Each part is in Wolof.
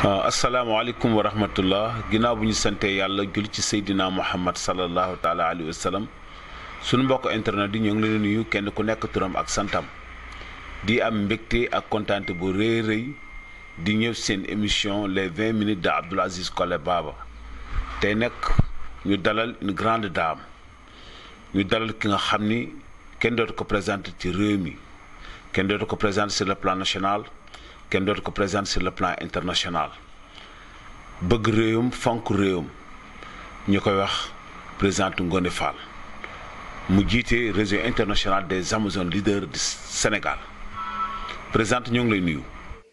asalaamaaleykum wa rahmatullah ginnaaw bu ñu santee yàlla jul ci seydina muhammad salallahu taala alayhi wa sallam sunu mbokk internet yi ñoo ngi leen nuyu kenn ku nekk turam ak santam di am mbégte ak kontaante bu rëy rëy di ñëw seen émission les 20 minutes de Abdoul Aziz Collé Baba tey nag ñu dalal une grande dame ñu dalal ki nga xam ni kenn dootu ko présenté ci réew mi kenn dootu ko présenté sur le plan national kenn dootu ko présenté sur le plan international bëgg réewam fonk réewam ñu koy wax présidente Ngoné Fall mu jiite réseau international des Amazones leaders du Sénégal présidente ñoo ngi lay nuyu.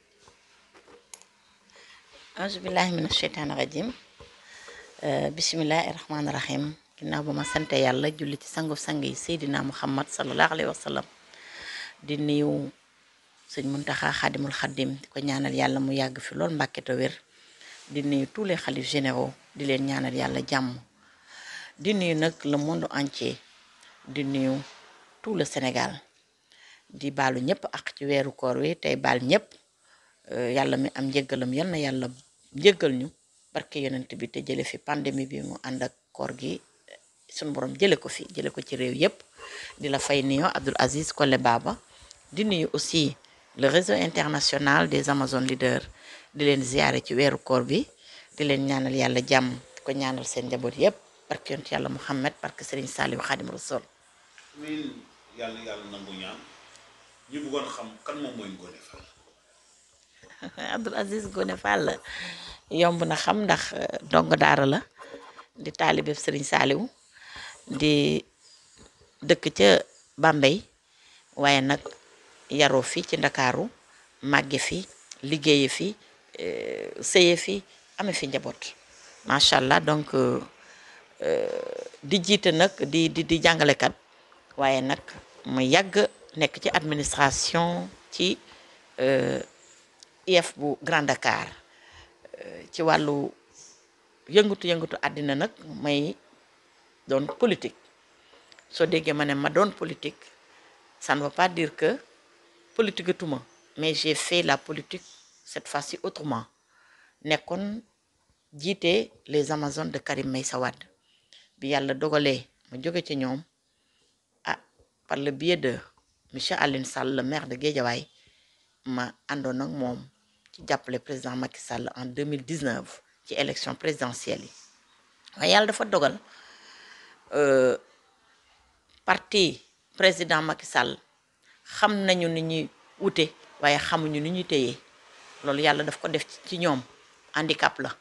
auzu billahi mina sheytaani rajim bisimilahi rahmaani rahim ginnaaw ba ma sante yàlla julli ci sangu sang yi Seydina Muhammad sallallahu alayhi wa sallam di nuyu sëñ Muntaxa Xaadimul Xaadim di ko ñaanal yàlla mu yàgg fi lool mbàkke te wér di nuyu tous les xalifs généraux di leen ñaanal yàlla jàmm di nuyu nag le monde entier di nuyu tout le Sénégal di baalu ñëpp ak ci weeru koor wi tey baal ñëpp yàlla mi am njëggalam yal na yàlla njëggal ñu barke yonent bi te jële fi pandémie bi mu ànd ak koor gi suñu borom jële ko fi jële ko ci réew yëpp di la fay nuyu Abdoul Aziz Collé Baba di nuyu aussi le réseau international des Amazones leaders di leen ziyaare ci weeru koor bi di leen ñaanal yàlla jàmm di ko ñaanal seen njaboot yëpp barke yonent yàlla Muhammad barke Serigne Saliou Khadim Rasoul amiin yàlla yàlla nangu ñaan ñu bëggoon xam kan moom mooy Ngoné Fall. Abdoul Aziz Ngoné Fall yomb na xam ndax ndongo daara la di taalibe Serigne Saliou di dëkk ca Bambey waaye nag yaroo fi ci Ndakaaru màgge fi liggéeye fi sëye fi ame fi njaboot macha allah donc di jiite nag di di di jàngalekat waaye nag mu yàgg nekk ci administration ci IEF bu Grand Dakar ci wàllu yëngatu yëngatu àddina nag may doon politique soo déggee ma ne ma doon politique ça ne veut pas dire que politique tuma mais j'ai fait la politique cette fois-ci autrement nekkoon jiite les Amazones de Karim Meïssa Wade bi yàlla dogalee ma jóge ci ñoom ah par le biais de monsieur Aline Sall le maire de Guédiawaye ma àndoon ak moom ci jàppale président Macky Sall en 2019 ci élection présidentielle yi waaye yàlla dafa dogal parti président Macky Sall xam nañu ni ñuy wute waaye xamuñu ni ñuy téye loolu yàlla daf ko def ci ñoom handicap la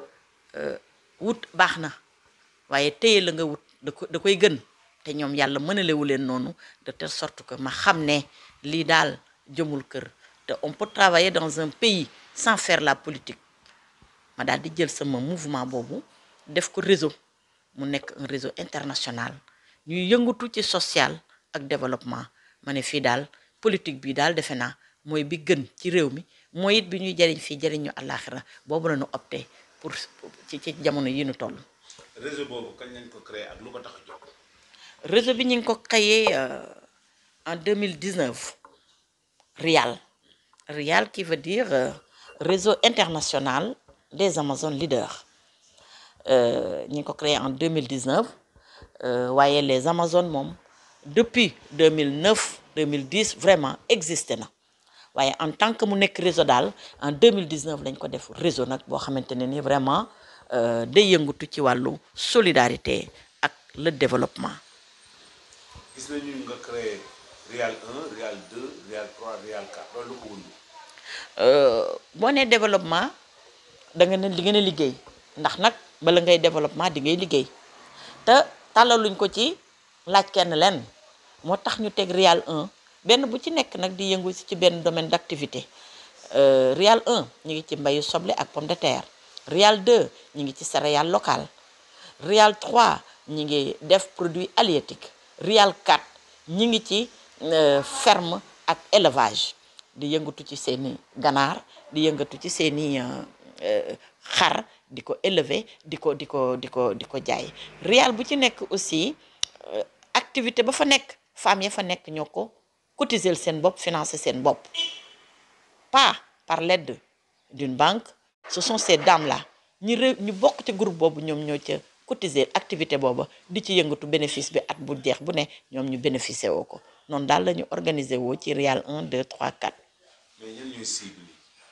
wut baax na waaye téye la nga wut da ko da koy gën te ñoom yàlla mënalewu leen noonu de telle sorte que ma xam ne lii daal jëmul kër te on peut travailler dans un pays sans faire la politique ma daal di jël sama mouvement boobu def ko réseau mu nekk un réseau international ñuy yëngatu ci social ak développement ma ne fii daal politique bi daal defe naa mooy bi gën ci réew mi mooy it bi ñuy jariñ fii jariñ ñu àllaaxira boobu la ñu opté pour ci ci jamono yi ñu toll. réseau boobu kañ lañ ko créé ak lu ko tax a jóg. réseau bi ñu ngi ko créé en 2019 RIAL RIAL qui veut dire réseau international des Amazones leaders ñu ngi ko créé en 2019 waaye les Amazones moom depuis 2009 2010 vraiment existé na waaye en tant que mu nekk réseau daal en 2019 lañ ko def réseau nag boo xamante ne ni vraiment day yëngatu ci wàllu solidarité ak le développement. gis nañu nga créé Rial 1 Rial 2 Rial 3 Rial 4 loolu ko wund. boo nee développement da nga ne li ngeen a liggéey ndax nag bala ngay développement di ngay liggéey te tàllaluñ ko ci laaj kenn leen moo tax ñu teg Rial 1 benn bu ci nekk nag di yëngu ci benn domaine d'activité Rial 1 ñu ngi ci mbayu soble ak pomme de terre Rial 2 ñu ngi ci céréales locales Rial 3 ñu ngi def produit halieutique Rial 4 ñu ngi ci ferme ak élevage di yëngatu ci seeni ganaar di yëngatu ci seeni xar di ko élever di ko di ko di ko di ko jaay Rial bu ci nekk aussi activité ba fa nekk femmes ya fa nekk ñoo ko cotiser seen bopp financer seen bopp pas par l'aide d'une banque ce sont ces dames là ñi ré ñu bokk ci groupe boobu ñoom ñoo ca cotiser activité booba di ci yëngatu bénéfice bi at bu jeex bu ne ñoom ñu bénéficier woo ko noonu daal la ñu organiser woo ci Rial 1 2 3 4 mais ñan ñooy cible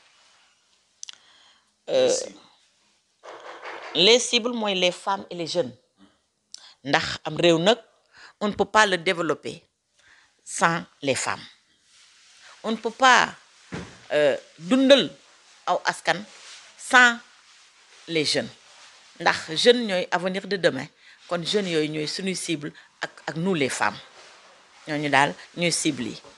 les cibles mooy les femmes et les jeunes ndax am réew nag on ne peut pas le développer sans les femmes on ne peut pas euh, dundal aw askan sans les jeunes ndax jeunes ñooy avenir de demain kon jeunes yooyu ñooy suñuy cible ak ak nous les femmes ñooñu daal ñooy cible yi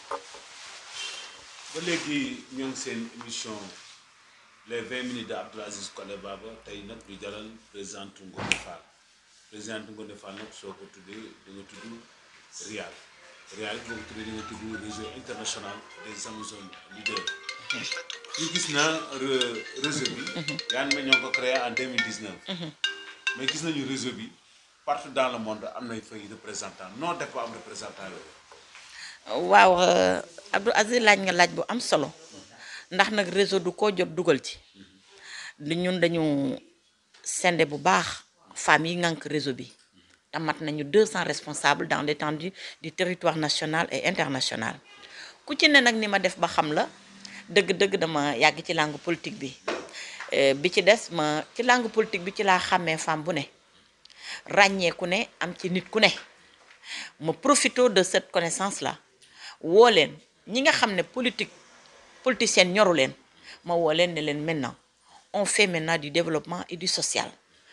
ba léegi ñoo ngi seen émission les 20 minutes de Abdoul Aziz Collé Baba tey nag ñu dalal présidente Ngoné Fall présidente Ngoné Fall nag soo ko tuddee da nga tudd Rial Rial boo ko tuddee da nga tudd réseau international des Amazones leaders ñu gis na réseau bi yaa ngi ñoo ko créé en 2019 mais gis nañu réseau bi partout dans le monde am na fay représentant noo def ba am représentant yooyu waaw Abdou Aziz laaj nga laaj bu am solo ndax nag réseau du ko jot dugal ci li ñun dañu sende bu baax femmes yi ngànk réseau bi te mat nañu 200 responsables dans l'étendue du territoire national et international ku ci ne nag ni ma def ba xam la dëgg-dëgg dama yàgg ci langue politique bi bi ci des ma ci langue politique bi ci laa xàmmee femme bu ne ràññee ku ne am ci nit ku ne ma profito de cette connaissance là woo leen ñi nga xam ne politique politicienne ñoru leen ma woo leen ne leen maintenant on fait maintenant du développement et du social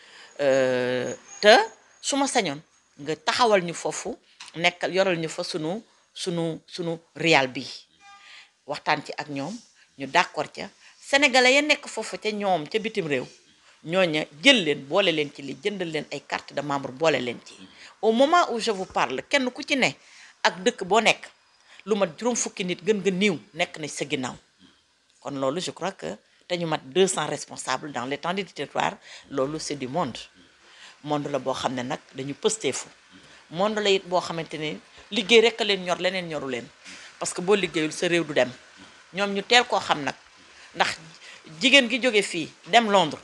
te su ma sañoon nga taxawal ñu foofu nekkal yoral ñu fa sunu sunu sunu Rial bi waxtaan ci ak ñoom ñu d'accord ca sénégalais ya nekk foofu ca ñoom ca bitim réew ñooña jël leen boole leen ci li jëndal leen ay carte de membre boole leen ci au moment où je vous parle kenn ku ci ne ak dëkk boo nekk lu mat juróom fukki nit gën nga niiw nekk na sa ginnaaw kon loolu je crois que te ñu mat 200 responsables dans l'étendue du territoire loolu c'est du monde monde la boo xam ne nag dañu pësteefu monde la it boo xamante ne liggéey rek a leen ñor leneen ñoru leen parce que boo liggéeyul sa réew du dem ñoom ñu teel koo xam nag ndax jigéen gi jóge fii dem Londres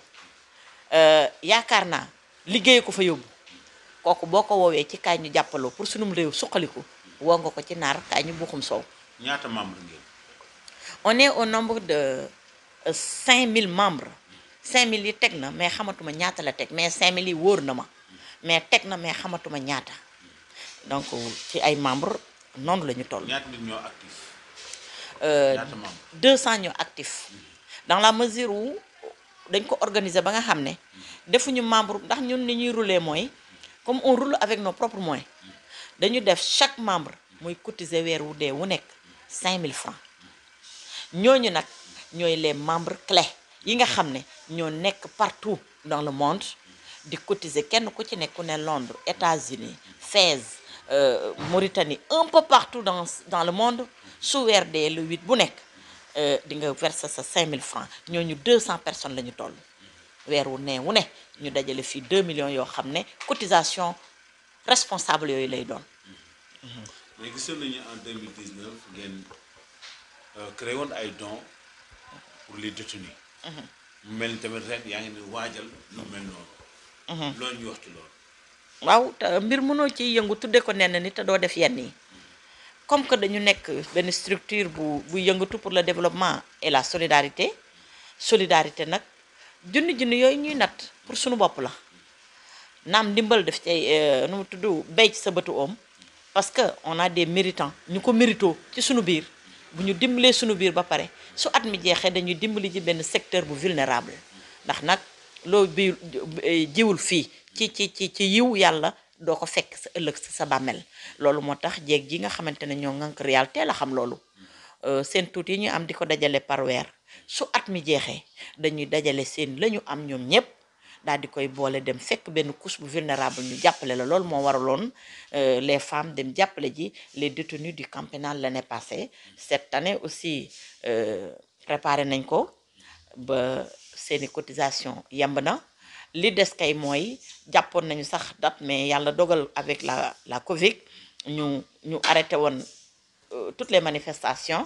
yaakaar naa liggéey ko fa yóbbu kooku boo ko woowee ci kaay ñu jàppaloo pour sunum réew suqaliku woo nga ko ci naar kaay ñu buuxum soow ñaata membre ngeen on est au nombre de 5000 membres 5000 yi teg na mais xamatuma ñaata la teg mais 5000 yi wóor na ma mais teg na mais xamatuma ñaata donc ci ay membres noonu la ñu toll. ñaata nit ñoo actif Euh, ñaata membre 200 ñoo actifs dans la mesure où dañ ko organiser ba nga xam ne defuñu membre ndax ñun ni ñuy rouler mooy comme on roule avec nos propres moyens dañu def chaque membre muy cotiser weer wu dee wu nekk 5000 francs ñooñu nag ñooy les membres clés yi nga xam ne ñoo nekk partout dans le monde di cotiser kenn ku ci nekk ku ne Londres États-Unis Fès euh, Mauritanie un peu partout dans dans le monde su weer dee le 8 bu nekk euh, di nga verser sa 5000 francs ñooñu 200 personnes la ñu toll weer wu ne wu ne ñu dajale fii 2 millions yoo xam ne cotisation responsable yooyu lay doon mais gisoon nañu en 2019 ngeen euh, créé woon ay dons pour les détenus mu mel ni tamit ren yaa ngi ne waajal lu mel noonu loolu ñu wax ci loolu waaw te mbir mënoo ci yëngu tudde ko nenn ni te doo def yenn yi comme que dañu nekk benn structure bu bu yëngatu pour le développement et la solidarité solidarité nag junni junni yooyu ñuy natt pour suñu bopp la naam ndimbal def ci nu mu tudd béy ci sa bëtu oom parce que on a des méritants ñu ko mérito ci suñu biir bu ñu dimbalee suñu biir ba pare su at mi jeexee dañuy dimbali ci benn secteur bu vulnérable ndax nag loo bi jiwul fii ci ci ci ci yiw yàlla doo ko fekk sa ëllëg sa sa bàmmeel loolu moo tax jéeg ji nga xamante ne ñoo ngànk Rial teel a xam loolu seen tuut yi ñu am di ko dajale par weer su at mi jeexee dañuy dajale seen la ñu am ñoom ñépp daal di koy boole dem fekk benn couche bu vulnérable ñu jàppale la loolu moo waraloon les femmes dem jàppale ji les détenus du camp pénal l'année passée cette année aussi préparé nañ ko ba seeni cotisation yemb na li des kay mooy jàppoon nañu sax date mais yàlla dogal avec la la Covid ñu ñu arrêté woon toutes les manifestations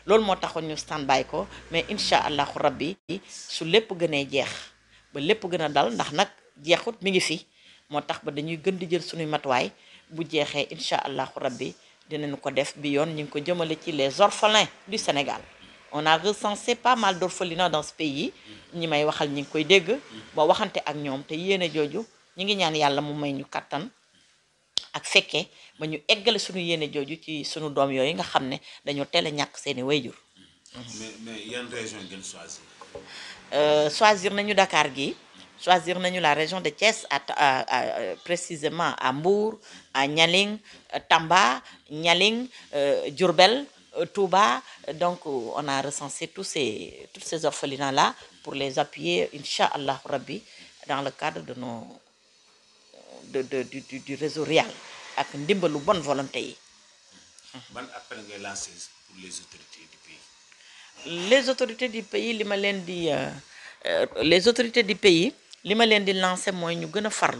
loolu moo taxoon ñu stand by ko mais incha allahu rabbi su lépp gënee jeex ba lépp gën a dal ndax nag jeexut mi ngi fi moo tax ba dañuy gën di jël suñuy matuwaay bu jeexee incha allahu rabbi dinañu ko def bi yoon ñu ngi ko jëmale ci les orphelins du Sénégal on a recensé pas mal d'orphelinats dans ce pays ñi may waxal ñi ngi koy dégg ba waxante ak ñoom te yéene jooju ñi ngi ñaan yàlla mu may ñu kattan ak fekkee ba ñu eggale suñu yéene jooju ci suñu doom yooyu nga xam ne dañoo teel a ñàkk seeni wayjur mais mais yan région ngeen choisir. Euh, choisir nañu Dakar gi choisir nañu la région de Thiès à, à- à- précisément à Mbour à Nialing euh, Tamba Nialing euh, Diourbel euh, Touba donc euh, on a recensé tous ces tous ces orphelinats là pour les appuyer incha allah rabbi dans le cadre de nos de, de du, du, du réseau RIAL ak ndimbalu bonne volonté yi ban appel ngay lancé pour les autorités du pays. les autorités du pays li ma leen di euh, euh, les autorités du pays li ma leen di lancer mooy ñu gën a farlu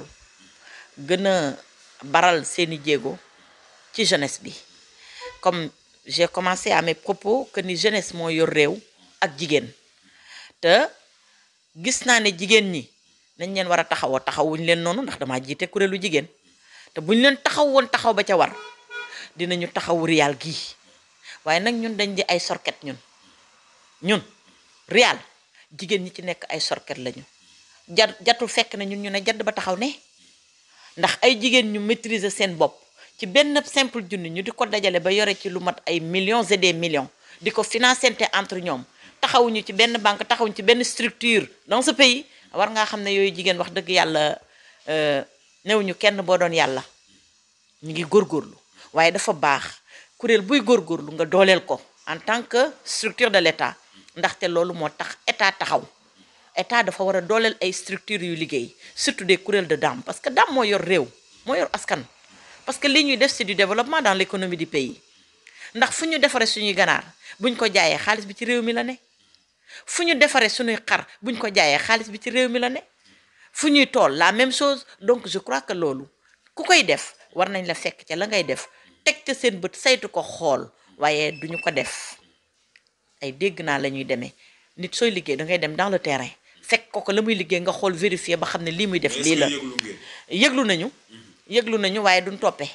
gën a baral seeni jéego ci jeunesse bi comme j'ai commencé à mes propos que ni jeunesse moo yor réew ak jigéen te gis naa ne jigéen ñi nañ leen war a taxawoo taxawuñ leen noonu ndax damaa jiite kuréelu jigéen te buñ leen taxaw woon taxaw ba ca war dinañu taxawu riyaal gii waaye nag ñun dañ di ay sorket ñun ñun riyaal jigéen ñi ci nekk ay sorket lañu jat jatul fekk na ñun ñu ne jadd ba taxaw ne ndax ay jigéen ñu maîtriser seen bopp ci benn simple junni ñu di ko dajale ba yore ci lu mat ay millions et des millions di ko financente entre ñoom taxawuñu ci benn banque taxawuñu ci benn structure dans ce pays war ngaa xam ne yooyu jigéen wax dëgg yàlla new ñu kenn boo doon yàlla ñu ngi góorgóorlu waaye dafa baax kuréel buy góorgóorlu nga dooleel ko en tant que structure de l'État ndaxte loolu moo tax état taxaw état dafa war a dooleel ay structures yu liggéey surtout des kuréel de daam parce que daam moo yor réew moo yor askan parce que li ñuy def c'est du développement dans l'économie du pays ndax fu ñu defaree suñuy ganaar buñ ko jaayee xaalis bi ci réew mi la ne fu ñu defaree suñuy xar buñ ko jaayee xaalis bi ci réew mi la ne fu ñuy tool la même chose donc je crois que loolu ku koy def war nañ la fekk ca la ngay def teg ca seen bët saytu ko xool waaye duñu ko def ay dégg naa la ñuy demee nit sooy liggéey da ngay dem dans le terrain fekk ko ko la muy liggéey nga xool vérifier ba xam ne lii muy def lii la yëglu nañu yëglu nañu waaye duñ toppee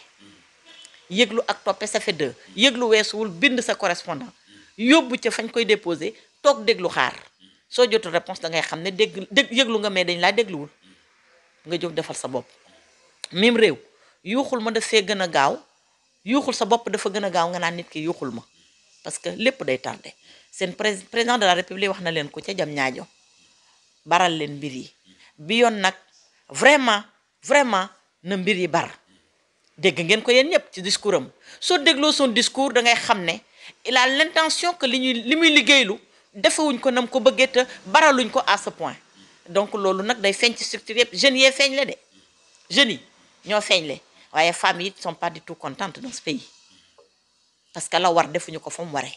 yëglu ak toppe ça fait deux yëglu weesuwul bind sa correspondant yóbbu ca fañ koy déposé toog déglu xaar soo jotul réponse da ngay xam ne dégg dégg yëglu nga mais dañ laa dégluwul nga jóg defal sa bopp même réew yuuxul ma daf fee gën a gaaw yuuxul sa bopp dafa gën a gaaw nga naan nit ki yuuxul ma parce que lépp day tardé seen prés président de la république wax na leen ko ca jam ñaajo baral leen mbir yi bi yoon nag vraiment vraiment na mbir yi bar dégg ngeen ko yéen ñëpp ci discours am soo dégloo son discours da ngay xam ne il a l'intention que li ñuy li muy liggéeylu defewuñ ko nam ko bëggee te baraluñ ko à ce point donc loolu nag day feeñ ci structure yëpp jeunes yee feeñ le de jeunes yi ñoo feeñ le waaye femmes yi sont pas du tout contentes dans ce pays parce que la war defuñu ko fa mu waree.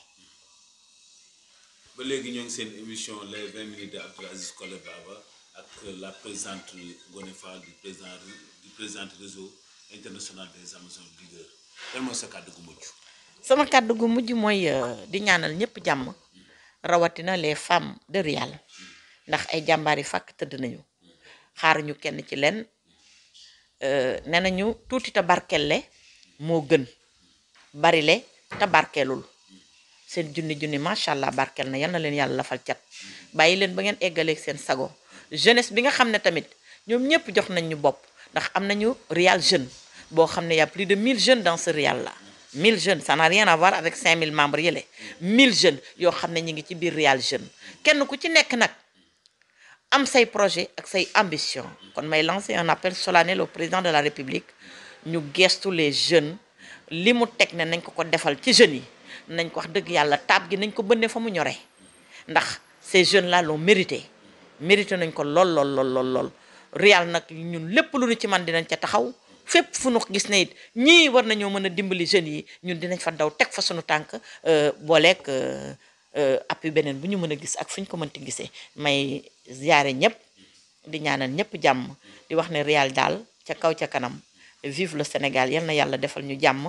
ba léegi ñoo ngi seen émission les 20 minutes de Abdoul Aziz Collé Baba ak la présidente Ngoné Fall du président du président réseau international des Amazones leaders lan mooy sa kàddu gu mujj. sama kàddu gu mujj mooy di ñaanal ñëpp jàmm rawatina les femmes de Rial ndax ay jàmbaar yi fàkk tëdd nañu xaaruñu kenn ci leen nee nañu tuuti te barkelle moo gën barile te barkeelul seen junni junni macha allah barkeel na yal na leen yàlla lafal cat bàyyi leen ba ngeen eggaleeg seen sago jeunesse bi nga xam ne tamit ñoom ñëpp jox nañ ñu bopp ndax am nañu Rial jeune boo xam ne y a plus de 1000 jeunes dans ce Rial là 1000 jeunes ça n'a rien à voir avec 5000 membres yële 1000 jeunes yoo xam ne ñu ngi ci biir Rial jeune kenn ku ci nekk nag am say projet ak say ambition kon may lancer un appel solennel au président de la République ñu gestu les jeunes li mu teg ne nañ ko ko defal ci jeunes yi nañ ko wax dëgg yàlla taab gi nañ ko bënne fa mu ñoree ndax ces jeunes là l'ont mérité mérité nañ ko lool lool lool lool lool Rial nag ñun lépp lu ñu ci man dinañ ca taxaw fépp fu nu gis ne it ñii war nañoo mën a dimbali jeunes yi ñun dinañ fa daw teg fa suñu tànk booleeg appui beneen bu ñu mën a gis ak fu ñu ko mënti gisee may ziyaare ñëpp di ñaanal ñëpp jàmm di wax ne Rial daal ca kaw ca kanam vive le Sénégal yal na yàlla defal ñu jàmm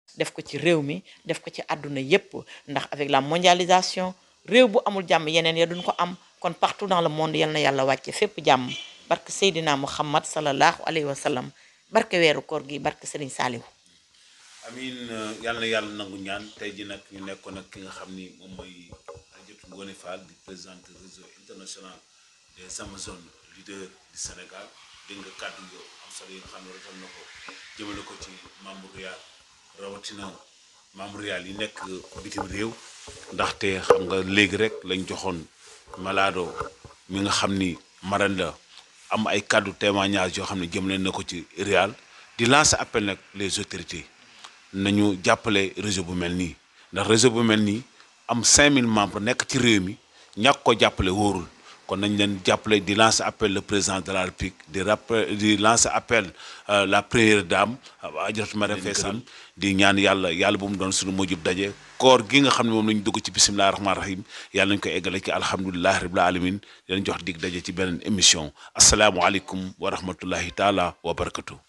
def ko ci réew mi def ko ci àdduna yépp ndax avec la mondialisation réew bu amul jàmm yeneen ya duñ ko am kon partout dans le monde yal na yàlla wàcce fépp jàmm barke Seydina Muhammad sallallahu alayhi wa sallam barke weeru koor gi barke Serigne Saliou amin yàlla na yàlla nangu ñaan tey ji nag ñu nekkoon ak ki nga xam ni moom mooy Adjaratou Ngoné Fall di présidente réseau international des Amazones leader du Sénégal dégg nga kàddu yu am solo yi nga xam ne rafet na ko jëmale ko ci membre Riyal rawatina membre Riyal yi nekk bitim réew ndaxte xam nga léegi rek lañ joxoon Malado mi nga xam ni maran la am ay kàddu témoignage yoo xam ne jëmale na ko ci Riyal di lancer appel nag les autorités nañu jàppale réseau bu mel nii ndax réseau bu mel nii am 5000 membres nekk ci réew mi ñàkk ko jàppale wóorul kon nañ leen jàppale di lancer appel le président de la République di rappel di lancer appel la première dame Adjaratou Marième Faye Sall di ñaan yàlla yàlla bu mu doon suñu mujjub daje koor gi nga xam ne moom lañu dugg ci bisimillahi rahmaani rahim yàlla nañu ko eggale ci alhamdulilahi rabbil alamin di leen jox dig daje ci beneen émission asalaamualeykum wa rahmatullahi taala wa barakatu